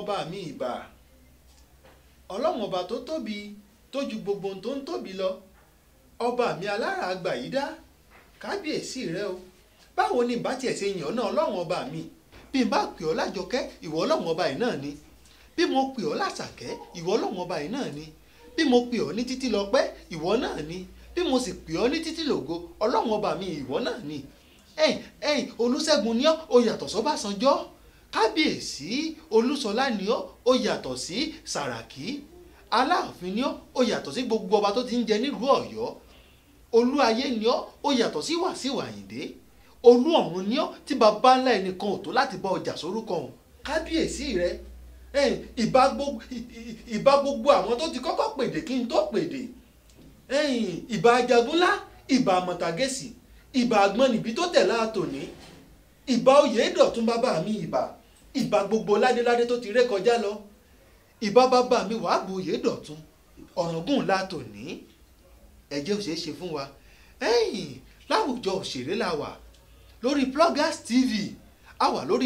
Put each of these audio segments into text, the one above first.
ọba mi ìbà ọlọ́run ọba tó tóbi tó ju gbogbo ohun tó ń tóbi lọ ọba mi alára àgbà yìí dá kábíyèsí rẹ o báwo ni ìbá tiẹ̀ ṣe yàn ọ́ náà ọlọ́run ọba mi bí n bá pè ọ́ lájọkẹ́ ìwọ ọlọ́run ọba yìí náà ni bí mo pè ọ́ lásàkẹ́ ìwọ ọlọ́run ọba yìí náà ni bí mo pè ọ́ ní títí lọ́pẹ́ ìwọ náà ni bí mo sì pè ọ́ ní títí lògo ọlọ́run ọba mi ìwọ náà ni ẹ̀yìn ẹ̀yìn olúṣẹ́gun ni ọ́ ó yàtọ̀ sọ́bàṣánjọ́ kábíyèsí olúṣọlá ni ọ́ ó yàtọ̀ sí sàràkí aláàfin ni ọ́ ó yàtọ̀ sí gbogbo ọba tó ti ń jẹ nílùú ọ̀yọ́ olú ayé ni ọ́ ó yàtọ̀ sí wàsíù àyìndé olú ọ̀run ni ọ́ tí baba ńlá ẹnìkan ò tó láti bá ọjà sórúkọ ọ̀hún kábíyèsí rẹ ẹ̀yìn ìbá gbogbo ìbá gbogbo àwọn tó ti kọ́kọ́ pèdè kí n tó pèdè ẹ̀yìn ìbá ajagunlá ìbá àmọ̀tàgẹ́sì ìbà àgbọn níbi tó tẹ̀ láàtòní ìbà oyè dọ̀tún bàbá mi ìbà ìbà gbogbo ládéládé tó ti ré kọjá lọ ìbà bàbá mi wàá bu oyè dọ̀tún ọ̀ràngún láàtòní ẹ̀jẹ̀ ò ṣeé ṣe fún wa ẹ̀yìn láwùjọ òṣèré la wà lórí Pluggers TV a wà lórí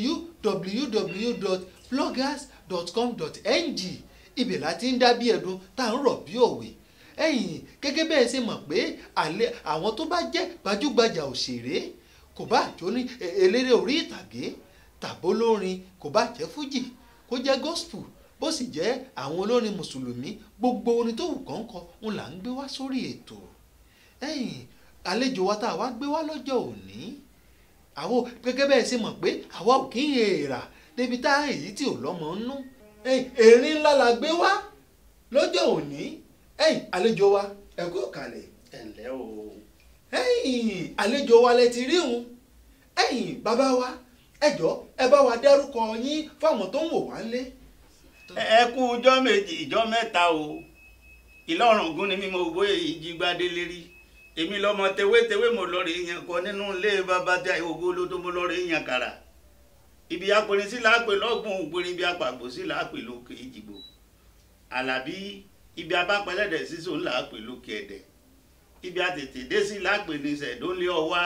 www.pluggers.com.ng ibẹ̀ láti ń dá bí ẹ̀dùn tá à ń rọ̀ bí òwe ẹ̀yìn gẹ́gẹ́ bẹ́ẹ̀ ṣe mọ̀ pé àlẹ́ àwọn tó bá jẹ́ gbajúgbajà òṣèré kò bá jó ní eléré orí ìtàgé tàbó lórin kò bá jẹ́ fújì kó jẹ́ gospel bó sì jẹ́ àwọn olórin mùsùlùmí gbogbo orin tó wù kán kọ ń là ń gbé wá sórí ètò ẹ̀yìn àlejò wa tá a wá gbé wá lọ́jọ́ òní àwọn gẹ́gẹ́ bẹ́ẹ̀ ṣe mọ̀ pé àwa ò kí ń èèrà débi tá èyí tí ò lọ́mọ ń nú erin ńlá la gbé wá lọ́jọ́ òní ẹ̀yin àlejò wa ẹ kú kalẹ̀. ẹ ǹlẹ́ o. ẹ̀yin àlejò wa lẹ ti rí òun ẹ̀yin bàbá wa ẹ jọ̀ọ́ ẹ bá wa dárúkọ yín fáwọn tó ń wò wá lé. ẹ kú ijọ́ méjì ijọ́ mẹ́ta o ìlọrùn gún ni mímọ owó ìjìgbádé lérí èmi lọmọ tewétewé mo lọ rí yan kọ nínú ilé bàbá tí àìwògbó ló tó mo lọ rí yan kàrà ibi apẹrin sí làápẹ lọgbọn ògbórin ibi apàgbò sí làápẹ lókè ìjìgbò àlàbí ibi abápẹ́lẹ́dẹ̀ sísò ńlá pè lókè ẹ̀dẹ̀ ibi àtètè dé sí lápè ní sẹ̀dọ́lé ọwá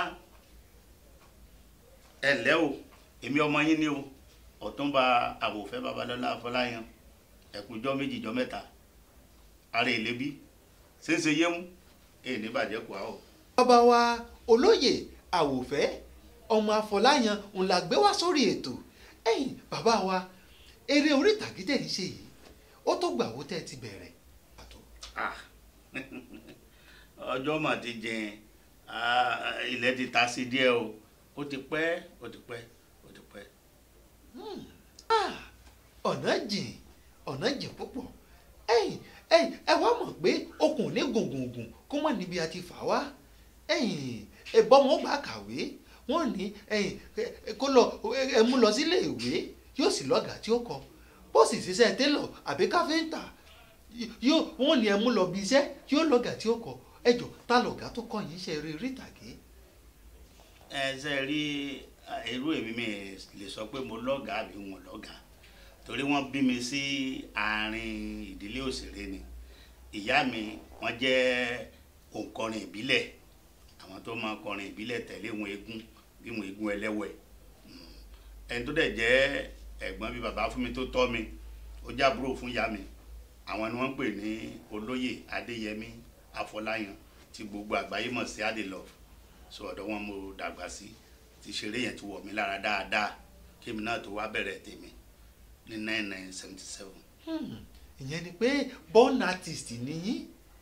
ẹ̀lẹ́ o èmi ọmọ yín ni o ọ̀túnba àwòfẹ́ babalọ́lá afọláyan ẹ̀kújọ́ méjì jọ́ mẹ́ta ara ìlébí ṣéṣe yémú èyí ní bàjẹ́ kù á o. bàbá wa olóyè àwòfẹ́ ọmọ afọláyan ń la gbé wá sórí ètò ẹ̀yin bàbá wa eré orí ìtàgé tẹ̀ ń ṣe yìí ó tó gbà wó tẹ́ ẹ ti bẹ̀rẹ̀ Ah, ọjọ́ mà ti jìn ilẹ̀ ti ta sí díẹ̀ o ó ti pẹ́ ó ti pẹ́ ó ti pẹ́. ọ̀nà jìn ọ̀nà jìn púpọ̀ ẹ̀yin ẹ̀yin ẹ wá mọ̀ pé okùn ní gùngùngùn kó mọ̀ níbi àti fà wá ẹ̀yin ẹ̀bọ́n wọn bá kàwé wọ́n ní ẹ̀yin kó lọ ẹ mú lọ sílé ìwé yóò sì lọ́gàá tí ó kọ bó sì ṣiṣẹ́ télọ̀ àbí káfíńtà yóò wọn ní ẹ mú lọ bí iṣẹ́ yóò lọgà tí ó kọ ẹjọ ta lọgà tó kọ yín ṣe eré ìtàgé. ẹ ṣe rí irú èmi mi lè sọ pé mo lọ́gàá àbí wọn lọ́gàá torí wọ́n bí mi sí àárín ìdílé òṣèré ni ìyá mi wọ́n jẹ́ òǹkọrin ìbílẹ̀ àwọn tó máa kọrin ìbílẹ̀ tẹ̀lé wọn eégún bí wọn eégún ẹlẹ́wẹ̀ ẹni tó dẹ̀ jẹ́ ẹ̀gbọ́n bíi bàbá fún mi tó tọ́ mi ó jábúrò fún ìyá mi àwọn ni wọ́n ń pè ní olóyè adéyẹmí afọláyan tí gbogbo àgbáyé mọ̀ sí adelove so ọ̀dọ̀ wọn mo dàgbà sí ti ṣeré yẹn ti wọ̀ mí lára dáadáa kémi náà tó wá bẹ̀rẹ̀ tèmi ní nine nine seventy seven. ìyẹn ni pé born artist nìyí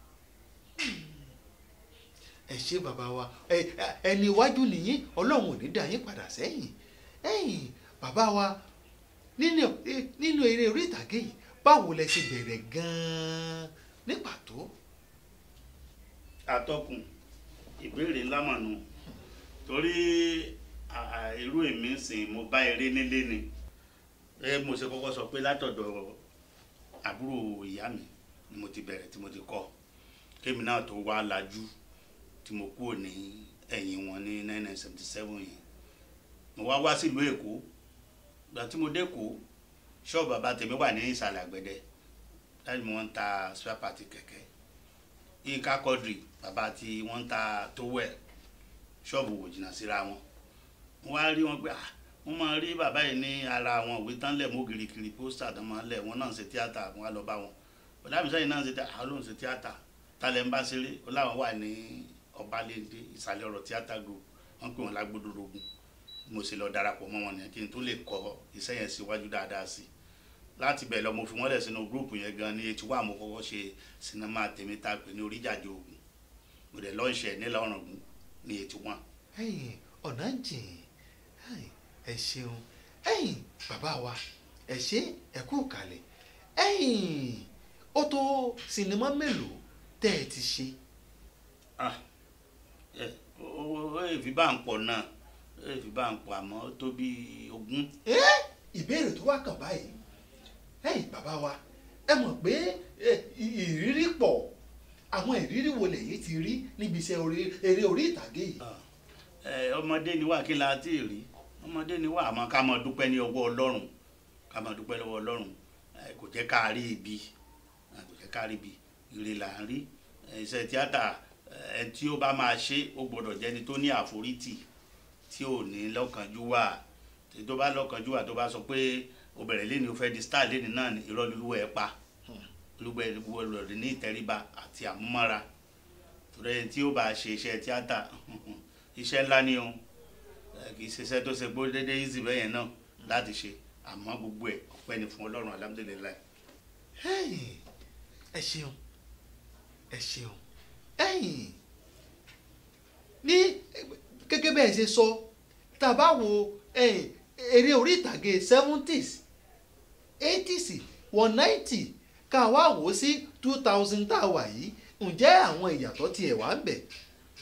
ẹ ṣe bàbá wa ẹni iwájú nìyí ọlọ́run ò ní dá yín padà sẹ́yìn ẹ̀yìn bàbá wa nínú eré orí ìtàgé yìí báwo lẹ ṣe bẹ̀rẹ̀ gan-an ní pàtó. atọ́kùn ìbéèrè ńlá mà nù torí irú èmi sìn mo bá eré nílé ni ẹ mo ṣe kọ́kọ́ sọ pé látọ̀dọ̀ àbúrò ìyá mi ni mo ti bẹ̀rẹ̀ tí mo ti kọ́ kémi náà tó wá lajú tí mo kúrò ní ẹ̀yìn wọn ní nine nine seventy seven yẹn mo wá wá sílùú èkó gbà tí mo dé èkó ṣọ́ọ̀bù bàbá tèmi wà ní ìsàlẹ̀ àgbẹ̀dẹ láti mọ̀ ń ta spare part kẹ̀kẹ́ yínká kọ́dìrì bàbá tí wọ́n ń ta tówẹ̀ ṣọ́ọ̀bù wò jìnnà síra wọn mo wá rí wọn pé ah wọ́n máa rí bàbá yìí ní ara àwọn òwe tán lẹ̀ mọ́ girikiri pósítà tán máa ń lẹ̀ wọ́n náà ń ṣe tíátà wọ́n á lọ bá wọn bọ̀dá mi sẹ́yìn náà ń ṣe tíátà àwọn ló ń ṣe tíátà tálẹ̀ ń bá ṣeré ó láwọn wà ní ọbalẹ́ndé ìsàlẹ̀ ọ̀rọ̀ tíátà group wọ́n pè wọ́n lágbódòrógún mo sì lọ darapọ̀ mọ́ wọn nìyẹn kí n tó lè kọ́ iṣẹ́ yẹn síwájú dáadáa sí i láti bẹ̀ lọ mo fi wọ́n lẹ̀ sínú gúrùpù yẹn gan ní etí wà mo kọ́kọ́ ṣe sinimá tèmi tá a pè ní oríjàjò ogun mo dẹ̀ lọ́ọ̀ṣẹ̀ nílẹ̀ ọ̀ràngún ní etí wà. ẹ̀yin ọ̀nà jìn ẹ̀yin, ẹ ṣeun ẹ̀yin bàbá wa ẹ ṣe ẹ kú kalẹ̀ ẹ̀yin ó tó sinimá mélòó tẹ́ ẹ ti ṣe. Ah, ẹ ó ó èfi bá ń pọ̀ náà ó èfi bá ń pọ̀ àmọ́ ó tó bí ogún. ẹ́ ìbéèrè tó wá kàn báyìí ẹ̀yin bàbá wa ẹ mọ̀ pé ẹ, ì- ìrírí pọ̀ àwọn ìrírí wo lẹ̀yin ti rí níbi iṣẹ́ orí- eré orí ìtàgé yìí. Ah, ẹ, ọmọdé ni wà kí la ti rí ọmọdé ni wà àmọ́ ká máa dúpẹ́ ní ọwọ́ ọlọ́run ká máa dúpẹ́ lọ́wọ́ ọlọ́run ẹ, kò jẹ́ ká rí ibi ẹ, kò jẹ́ ká rí ibi ire là ń rí ẹ, iṣẹ́ tíátà ẹ tí ó bá máa ṣe ó gbọ́dọ̀ jẹ́ni tó ní àforítì tí ò ní lọ́kànjúwà tí tó bá lọ́kànjúwà tó bá sọ pé o bẹ̀rẹ̀ lẹ́ni o fẹ́ di star lẹ́ni náà ni irọ́ lulú ẹ̀ pa lulú ẹ̀ wọlé ní ìtẹríba àti àmúmọ́ra torí ẹni tí ó bá ṣe iṣẹ́ tíátà iṣẹ́ ńlá ni o ẹ, kì í ṣe iṣẹ́ tó ṣe pé ó dédé easy bẹ́ẹ̀ yẹn náà láti ṣe àmọ́ gbogbo ẹ̀ ọpẹ́ ni fún ọlọ́run alhamdulilayi. ẹ̀yin ẹ ṣeun ẹ ṣeun ẹ̀yin ní gẹ́gẹ́ bẹ́ẹ̀ ṣe sọ tá a bá wo ẹ̀yin, eré orí ìtàgé seventies eighties one ninety ká wá wò ó sí two thousand tá a wà yìí ǹjẹ́ àwọn ìyàtọ̀ tiẹ̀ wà ń bẹ̀.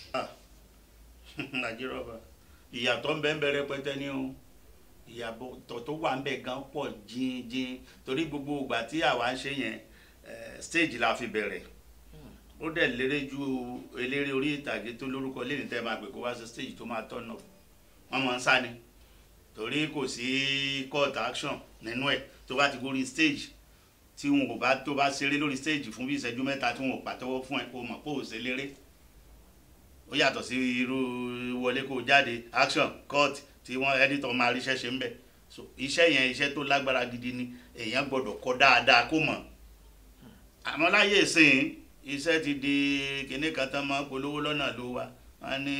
nàìjíríà bá ìyàtọ̀ ń bẹ ń bẹ rẹpẹtẹ ní o ìyàtọ̀ tó wà ń bẹ gan pọ̀ jíjìn torí gbogbo ìgbà tí àwa ń ṣe yẹn eh, stage la fi bẹ̀rẹ̀ ó dẹ̀ lérè ju eléré orí ìtàgé tó lórúkọ lẹ́yìn tẹ́ máa pè kó wá sí stage tó máa tọ̀nà wọ́n máa ń sá ni torí kò sí court action nínú ẹ̀ tó bá ti gorí stage tí wọn ò bá tó bá ṣeré lórí stage fún bí ìṣẹ́jú mẹ́ta tí wọn ò pàtẹ́wọ́ fún ẹ kó mọ̀ pé ò ṣe léré ó yàtọ̀ sí irú wọlé kó jáde action court tí wọ́n editor máa ríṣẹ́ ṣe ń bẹ̀ so iṣẹ́ yẹn iṣẹ́ tó lágbára gidi ni èèyàn gbọ́dọ̀ kọ́ dáadáa kó mọ̀ àmọ́ láyé ìsìn iṣẹ́ ti di kinní kan tán máa polówó lọ́nà ló wa wọ́n ní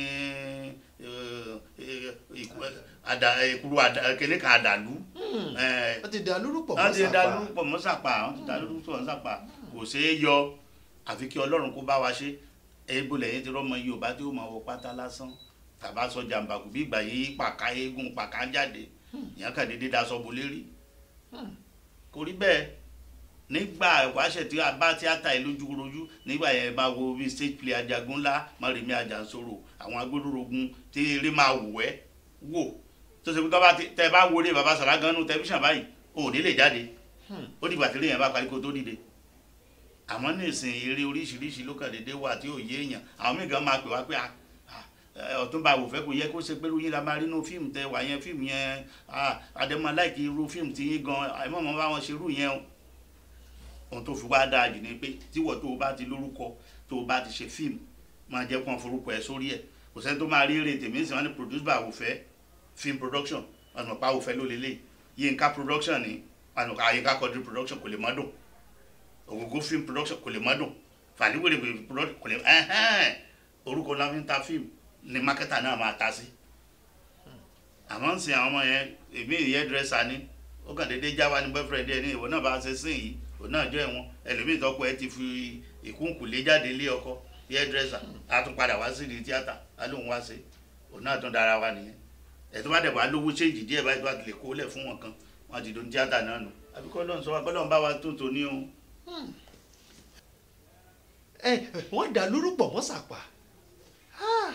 ìkúrú kinní kan àdàlú eh, wọ́n ti dà lórúkọ wọ́n ti mọ́ da sápá. lórúkọ mọ́sàpá wọ́n ti da lórúkọ mọ́sàpá kò ṣeé yọ àfi kí ọlọ́run kó bá wa ṣe ebo lẹ́yìn tí rọ́mọ yorùbá tí ó máa wọ pátá lásán tàbá sọ jàǹbàkù bí ìgbà yìí pàká eégún pàká jáde ìyẹn kàn déédéé daṣọ bo lérí kò rí bẹ́ẹ̀ nígbà ìwáṣẹ̀ tí a bá tíátà yìí lójúrojú nígbà yẹn máa wo bí stage play ajagun ńlá mọ̀rẹ̀mí ajansoro àwọn agbódúrogun tí eré máa wù ẹ́ wò tó ṣe pé tó bá ti- tẹ bá wọlé baba sàlágánú tẹlifíṣàn báyìí ò ní lè jáde ó dìgbà tí lèèyàn bá parí kó tó dìde àmọ́ ní ìsìn eré oríṣiríṣi ló kàn déédéé wà tí ò yé èèyàn àwọn míì gan máa pè wá pé ah, ah, ẹ, Ọ̀túnba Àwòfẹ́ kò yẹ kó ṣe pé lóyún la máa rí inú fíìmù tẹ wà yẹn fíìmù yẹn ah, àdèmọ láìkí irú fíìmù tí yín gan àìmọ̀ mọ́ bá wọn ṣe irú yẹn o ohun tó fi wá dáa jù ni pé tíwọ̀ tó o bá ti lórúkọ tó o bá ti ṣe fíìmù máa jẹ́ kó wọn forúkọ ẹ̀ sórí ẹ̀ kò sẹ́ni tó máa rí èrè tèmi sì wọ́n ní produce by Àwòfẹ́ film production ọ̀nà pa Àwòfẹ́ ló lélẹ̀ Yínká production ni ọ̀nà pa Yínká Quadri production kò lè má dùn Ògógó film production kò lè má dùn Fàlíwèrè production kò lè ẹ̀hẹ́n orúkọ la fi ń ta fíìmù ni mákẹ́tà náà máa ta sí àmọ́ ń sin àwọn ọmọ yẹn èmi ìyẹn dírẹ́sà ni ó kàn déédéé já wa ní boyfriend ẹ ní ìwọ náà bá ṣe sìn yìí òun náà jọ ẹ̀wọ̀n ẹlòmíì tọ́kọ ẹ ti fi ìkúnkùlé jáde lé ọkọ ìyẹn dírẹ́sà a tún padà wá sí di tíátà a lóun wá ṣe òun náà tún dára wa nìyẹn ẹ̀ tó bá dẹ̀ wá lówó ṣéǹjì díẹ̀ báyìí tó bá ti lè kó lẹ̀ fún wọn kan wọn ti don tíátà náà nù àbí kọ́ lọ́n sọ wa kọ́ lọ́n bá wa tó tò ní o. ẹ wọ́n dà lórúkọ mọ́ sápá. Ah.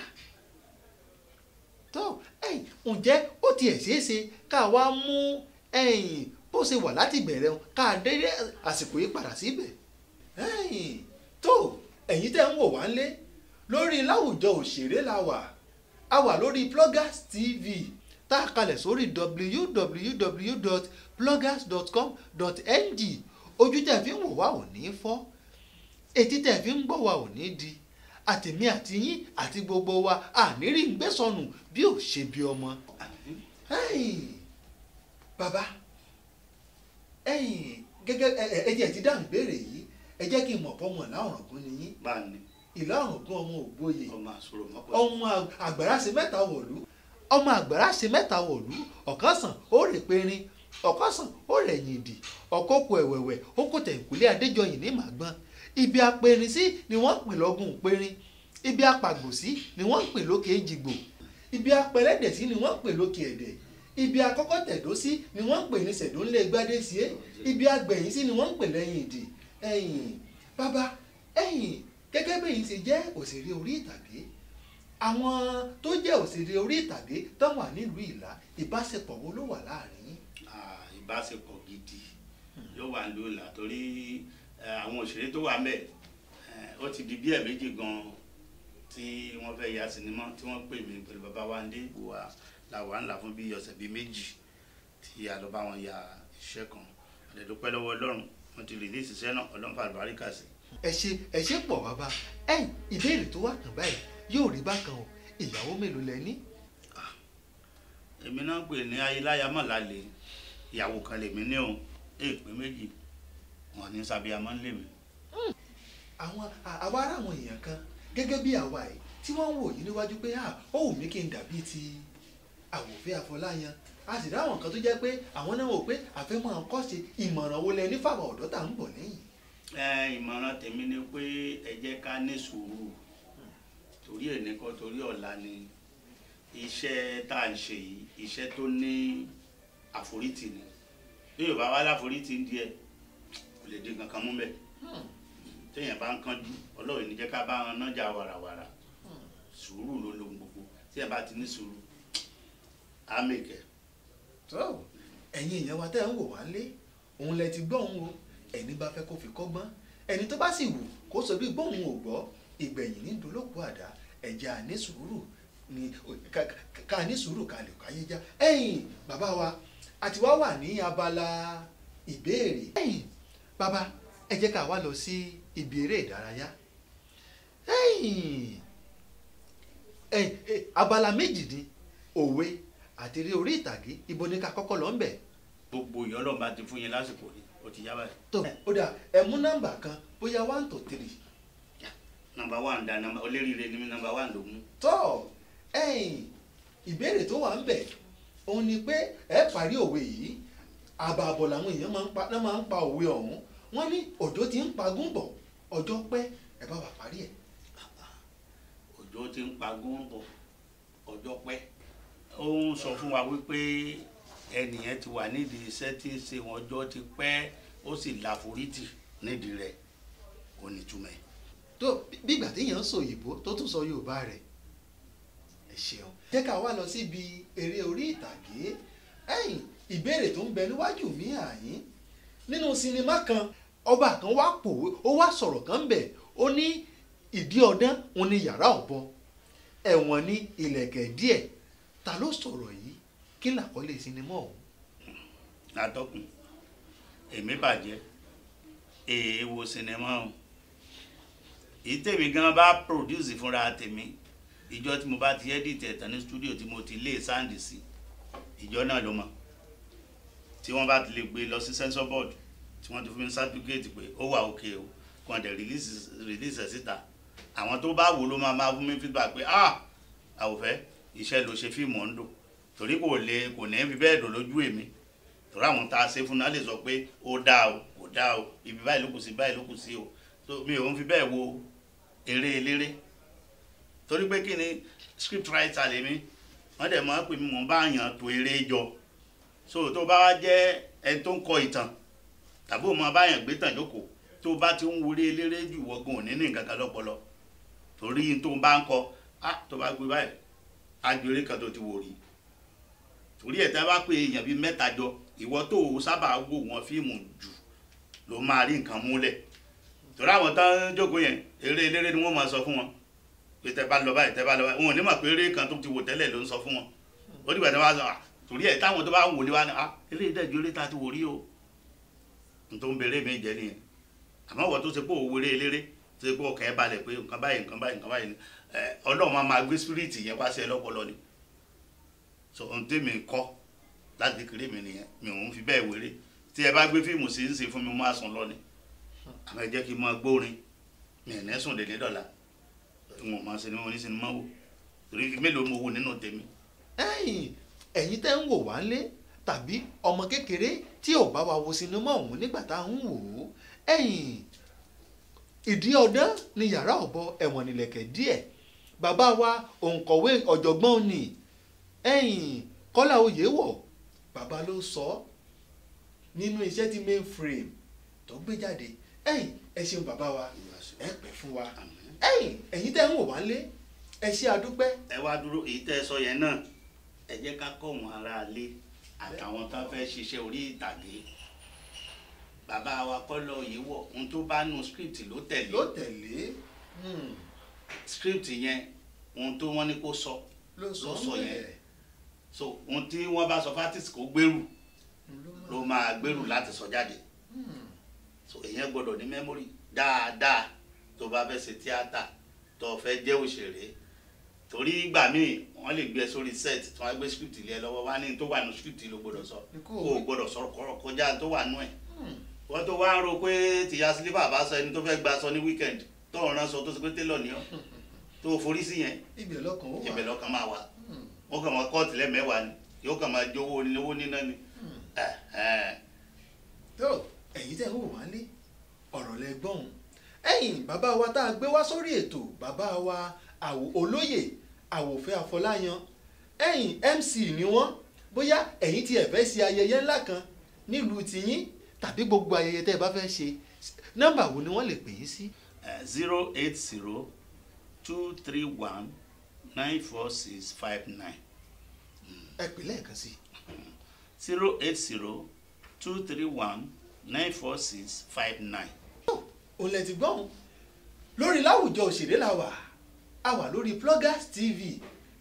tó ẹ̀yin ǹjẹ́ ó tiẹ̀ ṣeé ṣe ká wá mú ẹ̀yin bó ṣe wà láti bẹ̀rẹ̀ o ká dé àsìkò yìí padà síbẹ̀. ẹ̀yin tó ẹ̀yin tẹ́ ń wò wá lé lórí láwùjọ òṣèré la wà a wà lórí Pluggers TV tá a kalẹ̀ sórí www.pluggers.com.ng ojú tẹ̀ fi ń wò wá ò ní fọ́ etí tẹ̀ fi ń gbọ́ wa ò ní di àtèmi àti yín àti gbogbo wa àníri ń gbé sọnù bí ò ṣe bí ọmọ. Hey, bàbá ẹ̀yin gẹ́gẹ́ ẹ ẹ ẹ jẹ́ ti dáhùn ìbéèrè yìí ẹ jẹ́ kí n mọ̀ pọ́ mọ̀ láwọ̀rọ̀gún ni yín bá ní ìlà ọ̀rọ̀gún ọmọ ògbóye ọmọ àsọ̀rọ̀ mọ́pọ̀ ọmọ àgbàrá ṣe mẹ́ta wọ̀lú ọmọ àgbàrá ṣe mẹ́ta wọ̀lú ọ̀kan sàn ó rè perin ọ̀kan sàn ó rẹ̀ yìndì ọ̀kọ́ kò ẹ̀wẹ̀wẹ̀ ó kò tẹ̀kùlé adéjọyìn ní màgbọ́n ibi apẹrin sí ni wọ́n ń pè lọ́gùn perin ibi apàgbò sí ni wọ́n ń pè lókè èjìgbò ibi apẹlẹ́dẹ̀ sí ni wọ́n ń pè lókè ẹ̀dẹ̀ ibi akọ́kọ́ tẹ̀dó sí ni wọ́n ń pè ní sẹ̀dónlé gbádé sí é ibi agbẹ̀yìn sí ni wọ́n ń pè lẹ́yìn ìdì ẹ̀yìn bàbá ẹ̀yìn gẹ́gẹ́ bẹ́ẹ̀ yìí ṣe jẹ́ òṣèré orí ìtàgé àwọn tó jẹ́ òṣèré orí ìtàgé tó wà nílùú ìlà ìbáṣepọ̀ wo ló wà láàrin yín. Ah, ìbáṣepọ̀ gidi ló wà ní òòlà torí eh, àwọn òṣèré tó wà mẹ́ ó ti di bí ẹ̀ méjì gan tí wọ́n fẹ́ ya sinimá tí wọ́n pè mí pẹ̀lú bàbá wa ndé ìbùwà làwà ńlá fún bí ọ̀sẹ̀ bíi méjì tí a lọ bá wọn ya iṣẹ́ kan àdẹ̀dúpẹ́ lọ́wọ́ ọlọ́run wọ́n ti rìlíìsì iṣẹ́ náà ọlọ́run fà lùbáríkà sí ẹ ṣe ẹ ṣe pọ̀ bàbá ẹ̀yìn ìbéèrè tó wà kàn báyìí yóò rí bákan o ìyàwó mélòó lẹ ní. èmi náà pè ní ayéláyà mọ̀lálẹ̀ ìyàwó kan lèmi ní òun èèpé méjì wọn ní sábíàmọ́ ń lè mí. àwọn à- àwa ará àwọn èèyàn kan gẹ́gẹ́ bí àwa yìí tí wọ́n ń wò yín níwájú pé à ó wù mí kí n dàbí ti àwòfẹ́ àfọláyan a sì ráwọn kan tó jẹ́ pé àwọn náà wò pé àfẹ́ máa ń kọ́ṣe ìmọ̀ràn wo lẹ ní fáwọn ọ̀dọ́ tá à ń bọ̀ lẹ́yìn. ẹ ìmọ̀ràn tèmi ni pé ẹ jẹ́ ká ní sùúrù torí ẹ̀ nìkan torí ọ̀la ni iṣẹ́ tá à ń ṣe yìí iṣẹ́ tó ní àforítì ni bí yorùbá wá láforítì díẹ̀ kò lè dín kankan mú bẹ́ẹ̀ téèyàn bá ń kánjú ọlọ́run ní jẹ́ ká bá wọn nájà wàràwàrà sùúrù ló lohun gbogbo tí ẹ bá ti ní sùúrù á mèkẹ́. tó ẹ̀yin èèyàn wa tẹ́ ń wò wá lé òun lẹ ti gbọ́ òun o ẹni bá fẹ́ kó fi kọ́gbọ́n ẹni tó bá sì wù kó sọ bí gbóhùn ò gbọ́ ìgbẹ̀yìn ní dolóko àdá ẹ̀jẹ̀ àní sùúrù ni ká- ká- ká ní sùúrù ká lè káyé já ẹ̀yin bàbá wa àti wá wà ní abala ìbéèrè ẹ̀yin bàbá ẹ jẹ́ ká wá lọ sí ibi eré ìdárayá ẹ̀yin ẹ̀yin ẹ̀, abala méjì ni òwe àti eré orí ìtàgé ibo ni ká kọ́kọ́ lọ ń bẹ̀. gbogbo ìyọ́lọ́ bá ti fún yín lásìkò ni ó ti yá báyìí. tó ó dà ẹ mú nọ́mbà kan bóyá one to three. nọ́mbà one da nọ́mbà olóríire ni mí nọ́mbà one ló mú. tó ẹ̀yin ìbéèrè tó wà ń bẹ̀ òun ni pé ẹ parí òwe yìí àbàbọ̀ làwọn èèyàn máa ń pa náà máa ń pa òwe ọ̀hún wọ́n ní òjò ti ń pagún bọ̀ ọjọ́ pẹ́ ẹ bá wà parí ẹ̀. òjò ti ń pagún bọ̀ ọjọ́ pẹ́ ó ń sọ fún wa wípé ẹnìyẹn ti wà nídìí iṣẹ́ tí ń ṣe wọn ọjọ́ ti pẹ́ ó sì láforítì nídìí rẹ̀ kò ní túmọ̀ ẹ̀. tó bí ìgbà téèyàn ń sọ òyìnbó tó tún sọ yorùbá rẹ̀ ẹ ṣeun. jẹ́ ká wá lọ síbi eré orí ìtàgé ẹ̀yìn ìbéèrè tó ń bẹ níwájú mi àyín nínú sinimá kan ọba kan wá pòwe ó wá sọ̀rọ̀ kan bẹ̀ ó ní ìdí ọdán òun ni yàrá ọ̀bọ ẹ̀wọ̀n ní ilẹ̀kẹ̀ díẹ̀ ta ló sọ̀rọ̀ yìí kí làkọ́lé sinimá ọ̀hún. látọkùn èmi bàjẹ́ èèwò sinimá o èyí tèmi gan bá produce fúnra tèmi ìjọ tí mo bá ti edit ẹ̀tàn ní studio tí mo ti lé sáǹdì sí ìjọ náà ló mọ̀ tí wọ́n bá ti lè gbé lọ sí censor board tí wọ́n ti fún mi certificate pé ó wà òkè o kàn dẹ̀ release release ẹ̀ síta àwọn tó bá wò ló máa máa fún mi feedback pé ah àwòfẹ́ iṣẹ́ ló ṣe fíìmù ọ̀ ń dò torí kò lè kò ní fi bẹ́ẹ̀ dò lójú èmi torí àwọn tá a ṣe fún náà lè sọ pé ó dáa o kò dáa o ibi báyìí ló kù sí báyìí ló kù sí o so mi ò ń fi bẹ́ẹ̀ wo eré eléré torí pé kí ni script writer lèmi wọ́n dẹ̀ máa ń pè mí mò ń bá yàn tó eré jọ so tó bá wá jẹ́ ẹni tó ń kọ ìtàn tàbí òun máa bá yàn gbé tàn jókòó tó bá ti ń wọlé eléré jù wọ́gùn òní ní nǹkan kan lọ́pọlọ torí tó ń bá ń kọ ah tó bá gbé báyìí agbèrè kan tó ti wò rí torí ẹ̀ tí a bá pè èèyàn bíi mẹ́ta jọ ìwọ tó o sábà wò wọn fíìmù jù ló máa rí nǹkan múlẹ̀ torí àwọn tán jókòó yẹn eré eléré ni wọ́n máa sọ fún wọn pé tẹ bá lọ báyìí tẹ bá lọ báyìí wọn ò ní mọ̀ pé eré kan tó ti wò tẹ́lẹ̀ ló ń sọ fún wọn ó dìgbà tí wọ́n bá sọ à torí ẹ̀ táwọn tó bá wò lé wa ni à eré ìdájọ́ eré ta ti wò rí o n tó ń bèrè mi jẹ nìyẹn àmọ́ wọ́n tó ṣe pé òwúrẹ́ eléré tó ṣe pé ọkàn ẹ̀ balẹ̀ pé nǹkan báyìí nǹkan báyìí nǹkan báyìí ni ọlọ́run máa máa gbé spirit yẹn wá sí ẹ lọ́pọlọ ni so ohun tèmi ń kọ́ láti kékeré mi nìyẹn mi ò ń fi bẹ́ẹ̀ wéré tí ẹ bá gbé fíìmù sí ń ṣe fún mi mo máa sùn lọ ni àmọ́ ẹ jẹ́ kí n máa gbórin mi ẹ̀ ní sùn dédé dọ̀la n ò máa ṣe ni mo ní sinimá wò torí mélòó mo wò nínú tèmi ẹ̀yin ẹ̀yin tẹ́ ń wò wá lé tàbí ọmọ kékeré tí ò bá wa wo sinimá ọ̀hún nígbà tá à ń wò ó ẹ̀yin ìdí ọdán ni yàrá ọ̀bọ ẹ̀wọ̀n nílẹ̀kẹ̀ díẹ̀ bàbá wa òǹkọ̀wé ọ̀jọ̀gbọ́n ni ẹ̀yin kọ́lá oyè wọ̀ bàbá ló sọ ọ́ nínú iṣẹ́ tí mainframe tó gbé jáde ẹ̀yin ẹ ṣeun bàbá wa ẹ pẹ́ fún wa Àmín. ẹ̀yin ẹ̀yin tẹ́ ń wò wá lé ẹ ṣe àdúpẹ́ ẹ wá dúró èyí tẹ́ ẹ sọ yẹn náà ẹ jẹ́ ká kọ́ wọn aráalé àtàwọn tó fẹ́ ṣiṣẹ́ orí ìtàgé bàbá wa kọ́lọ́ yìí wọ̀ ohun tó bá nu script ló tẹ̀lé ló tẹ̀lé hmm, script yẹn ohun tó wọ́n ní kó sọ ló sọ ló sọ ń yẹn bẹ̀. so ohun tí wọ́n bá sọ fátìsì kó gbèrú ló ló máa máa gbèrú láti sọ jáde hmm, so èyàn gbọ́dọ̀ ní mẹ́mórì dáadáa tó bá fẹ́ ṣe tíátà tó fẹ́ jẹ́ òṣèré torí ìgbà míì wọ́n lè gbé ẹ sórí set tí wọ́n á gbé script lé ẹ lọ́wọ́ wá ní tó wà nù script ló gbọ́dọ̀ sọ Ní kó kó o o- gbọ́dọ̀ sọ̀rọ̀ kọ́rọ̀ kọjá tó wà nù ẹ̀ hmm. wọ́n tó wá ń ro pé tìyá sílífà bá sọ ẹni tó fẹ́ gba sọ ní weekend tó ń rán sọ tó sọ pé télọ̀ ní ọ́ tó o forí sí yẹn ibẹ̀ lọ́kàn ó wà ibẹ̀ lọ́kàn máa wà Hmm, wọ́n kàn máa kọ́ọ̀tì lẹ́mẹ̀ẹ́wàá ni yóò kàn máa jowó owó níná ni hmm. ẹ̀ ẹ̀ tó ẹ̀yin tẹ́ ń wò wá lé ọ̀rọ̀ lẹ gbọ́n ẹ̀yin bàbá wa tá a gbé wá sórí ètò bàbá wa àwò olóyè àwòfẹ́ àfọláyan ẹ̀yin mc ni wọ́n bóyá ẹ̀yin tí ẹ fẹ́ ṣe ayẹyẹ ńlá kan nílùú tiyín tàbí gbogbo ayẹyẹ tẹ́ ẹ bá fẹ́ ṣe nọ́mbà wo ni wọ́n lè pè yín sí. zero eight zero two three one nine four six five nine ẹ pè lẹ́ẹ̀kan sí i. zero eight zero two three one nine four six five nine. òun lẹ ti gbọ́n lórí láwùjọ òṣèré la wà a wà lórí pluggers tv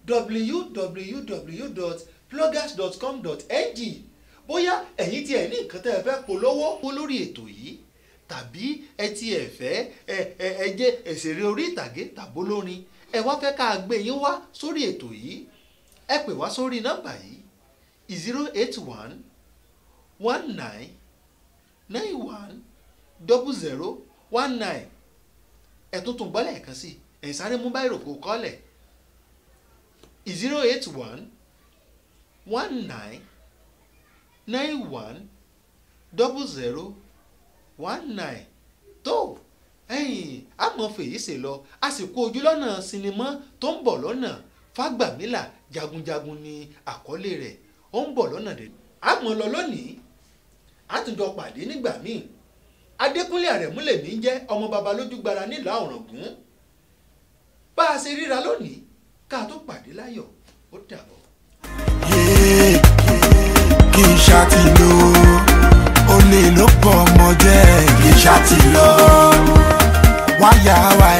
www.pluggers.com.ng bóyá ẹ̀yin tí ẹ̀ ní nǹkan tẹ́ ẹ fẹ́ polówó kó lórí ètò yìí tàbí ẹ ti ẹ̀ fẹ́ ẹ ẹ ẹ jẹ́ òṣèré orí ìtàgé tàbó lórin ẹ wá fẹ́ ká gbé yín wá sórí ètò yìí ẹ pè wá sórí nọ́mbà yìí zero eight one one nine nine one double zero one nine ẹ̀tún tún gbọ́ lẹ́ẹ̀kan sí ẹ̀yìn sáré mú báyìí rògbò kọ́lẹ̀ zero eight one one nine nine one double zero one nine tó ẹ̀yìn àmọ́ fèyí ṣe lọ àsìkò ojúlọ́nà sinimá tó ń bọ̀ lọ́nà fágbàmílà jagunjagun ni àkọlé rẹ̀ ó ń bọ̀ lọ́nà dé àmọ́ lọ lónìí àtúnjọ pàdé nígbà míì adékúnlé àrẹ̀múlẹ̀ mi jẹ́ ọmọ baba lójúgbara nílùú àwòràngún bá a ṣe ríra lónìí ká tó pàdé láyọ̀ ó dàbọ̀. yéé kí n ṣàtìlò olè ló pọ̀ ọmọ jẹ́ kí n ṣàtìlò wáyà wá